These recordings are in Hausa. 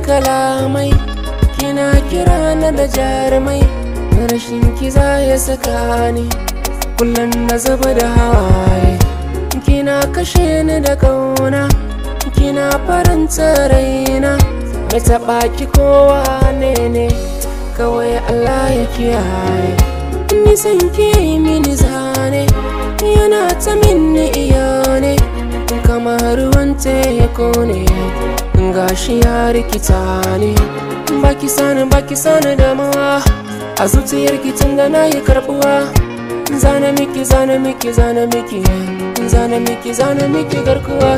kalamai kina kira na da jarumai rashin kiza ya saka ni kullum na zuba da hawaye kina kashe ni da kauna kina faranta raina mai taɓa ki kowa ne ne kawai Allah ya kiyaye nisan ki yi mini zane yana ta minni iya ne kamar ruwan teku ne gashi ya rikita ne baki sani baki sani damuwa a zuciyar tun da na yi karbuwa zana miki zana miki zana miki zana miki zana miki garkuwa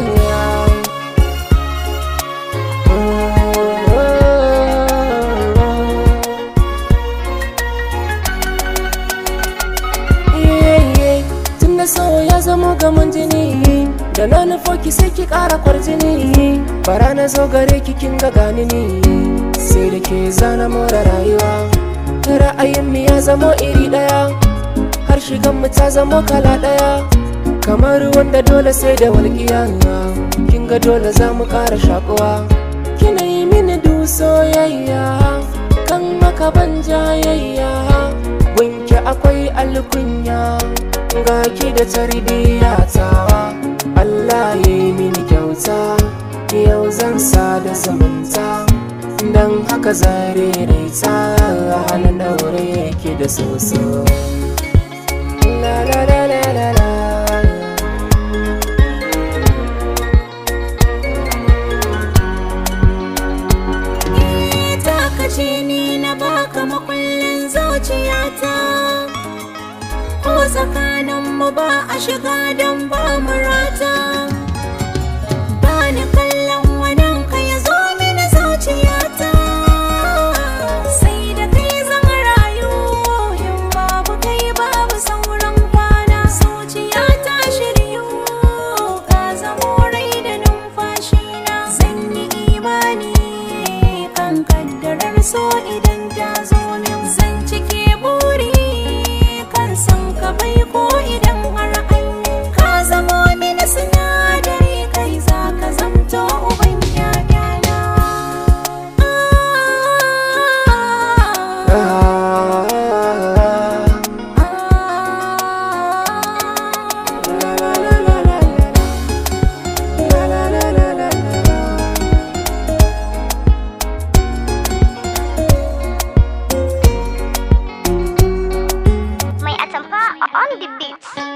Tunda so ya zama gaman jini da na nufo ki sai ki kara kwarjini bara na zo gare ki kin ga gani ni sai da ke zana more rayuwa ra'ayin mu ya zama iri daya har shigan mu ta zama kala daya kamar wanda dole sai da walƙiya kin ga dole za mu ƙara shakuwa kina yi mini du soyayya kan maka ban jayayya wanke akwai alkunya ga ki da tarbiyya tawa Allah ya yi mini kyauta yau zan sa da zumunta don haka zare raita halin daure yake da soso la la la la la la ce ni na baka makullin zuciyata ko tsakaninmu ba a shiga don ba murata ba ni kallon wadan ka ya zo mini zuciyata sai da kai zan rayu yin babu kai babu sauran kwana zuciyata shiryu ka zamo rai da numfashi na zan yi imani kan kaddarar so idan ta zo min zan cike buri kan san ka bai ko idan har an ka zamo mini sinadari kai za ka zamto uban ƴaƴana May atampa on the beats.